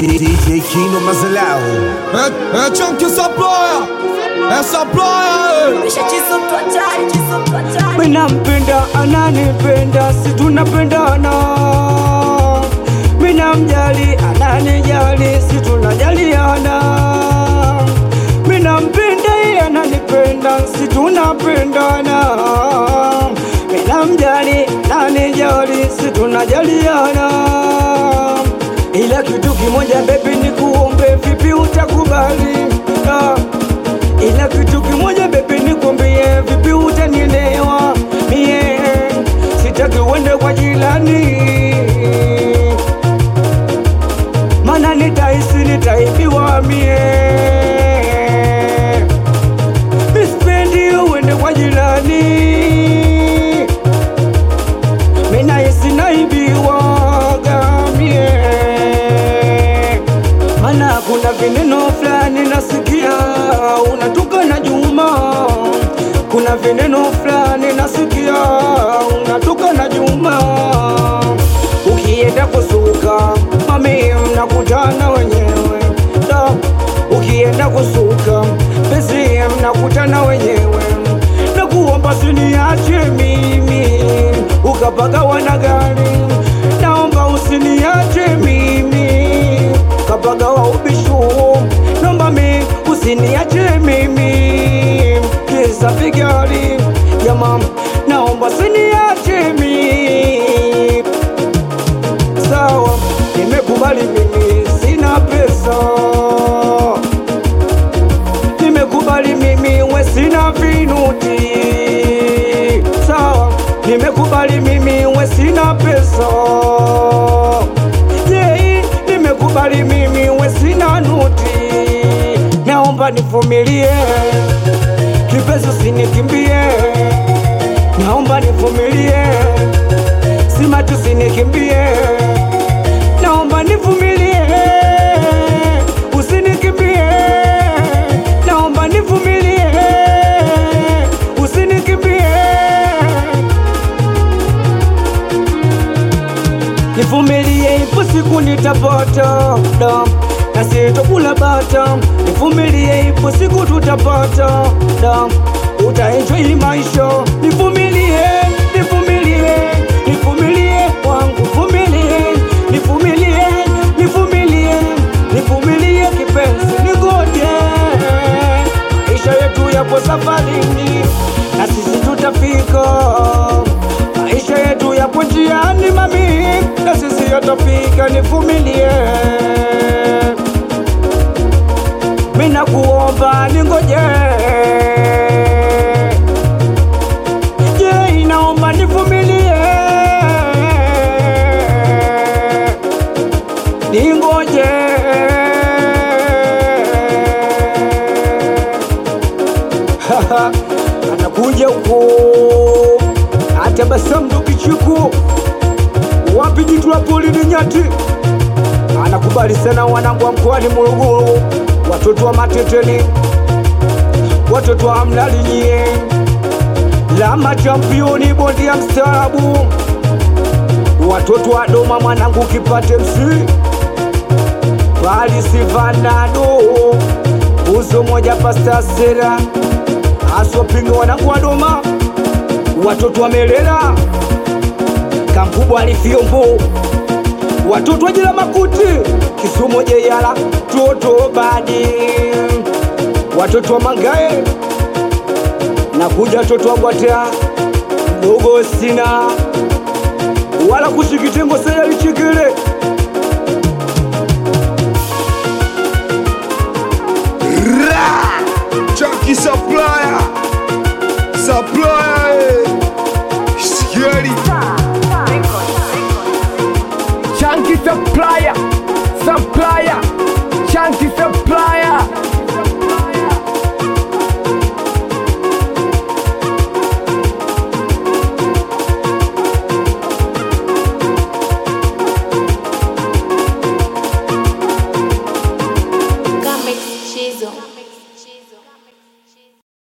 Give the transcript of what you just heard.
DJ Kino Mazelao. É, é tchan que essa ploia, essa ploia, Mimi nampenda ananipenda, si tunapendana. Mimi namjali ananijali, si tunajaliana. Mimi nampenda yeye ananipenda, si tunapendana. Mimi namjali ananijali, si tunajaliana. Ila kitu kimoja baby, nikuombe, vipi utakubali? Ah. Ila kitu kimoja bebe nikwambie, vipi utanielewa? Mie sitaki uende kwa jirani, mana nitahisi nitaibiwa mie. Sipendi uende kwa jirani, minahisi naibiwaga mie mana kuna vineno fulani nasikia unatoka na Juma, kuna vineno fulani nasikia unatoka na Juma. Ukienda kusuka mami, mnakutana wenyewe da. Ukienda kusuka pesi, mnakutana wenyewe na kuomba siniache mimi ukapagawa na gari, naomba usiniache mimi kapagawa ubishu, naomba mi usiniache mimi kisa vigari jama, naomba usiniache mimi sawa, nimekubali mimi sina pesa, nimekubali mimi we sina vinuti, sawa, nimekubali mimi we sina pesa, yeah, nimekubali mimi we sina nuti, naomba nivumilie kipenzi, usinikimbie, naomba nivumilie simati usinikimbie, naomba nivumilie, usinikimbie, naomba nivumilie, usinikimbie, nivumilie, ipo siku nitapata da na sitokula bata, nivumilie, ipo siku tutapata da utaenjoy maisha, nivumilie, nivumilie, nivumilie wangu, vumilie, nivumilie, nivumilie, nivumilie kipenzi, nigoje, maisha yetu yapo safarini na sisi tutafika, maisha yetu yapo njiani mami, na sisi yatafika, nivumilie mina kuomba ningoje, je, inaomba nivumilie, ningoje anakuja huko atabasamu ndo kicheko wapi jitu la polini nyati anakubali sana wanangu wa mkoani Morogoro, watoto wa Mateteni, watoto wa Mlalinyie, lama championi, bondi ya mstaarabu, watoto wa Doma, mwanangu kipate msi pali Sivanado, uzo moja pasta sera asopinga, wanangu wa Doma, watoto wa Melela, kamkubwa alifiombo watoto wa jela makuti Kisumu jeyala toto badi watoto wa Mangae na kuja watoto wa Bwatea dogo sina wala kushikitengo saya lichikile Chunky Supplier. Supplier.